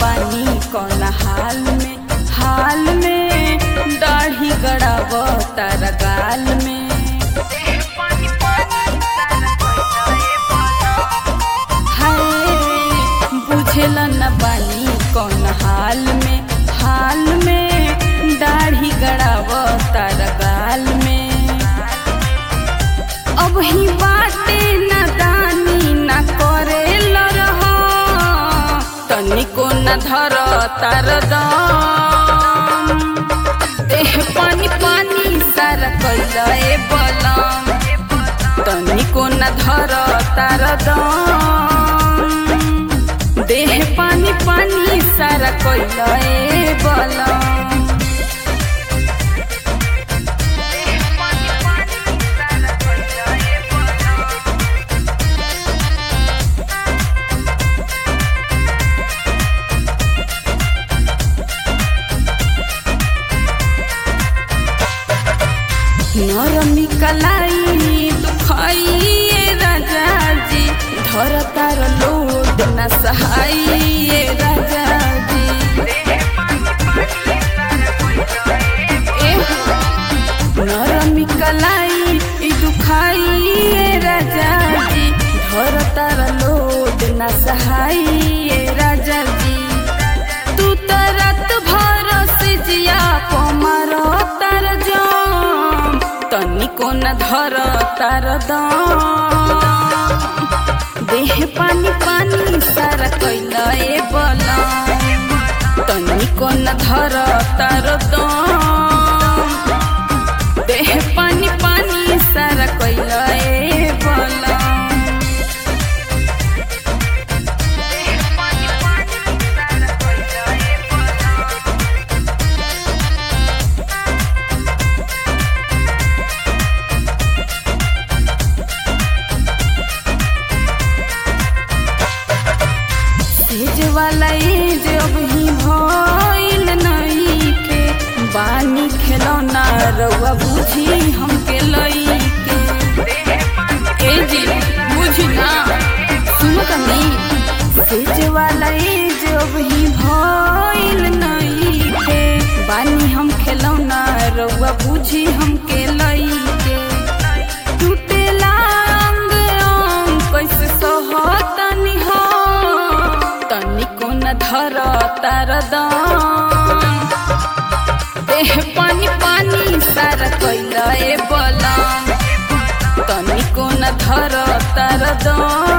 बानी कौन हाल में हाल में दाढ़ी गड़ाव तारा गाल में हाय बुझेल न बानी कौन हाल में हाल में दाढ़ी गड़ाव तारा गाल में अब ही बाटे न दानी न करे लरह तनिको न धर तार दम देह पानी पानी सारा कैला ए बलम तनिको न धर तार दम देह पानी पानी सारा कैला ए बलम नरमी कलाई दुखाइए राजा जी धर तार लोड न सहाइए राजा जी एह, नरमी कलाई दुखाइए राजा जी धर तार लोड न सहाइए राजा जी तू तरत भर से जिया पमार तार जाम तनिको न धर तार दम देह पानी पानी सारा कैला ए बलम तनिको न धर तार दम देह पानी पानी सारा कैला ए बलम सेज वाला एज अब ही भइल नहीं के बानी खेलौना रउआ बुझी हमके लई के ए जी बुझी ना सुन तनी सेज वाला एज अब ही भइल नहीं के बानी हम खेलौना रउआ बुझी हमके लई के टूटेला अंग अंग कैसे सहतनी हो तनिको न धर तार दम देह पानी पानी सारा कैला ए बलम तनिको न धर तार दम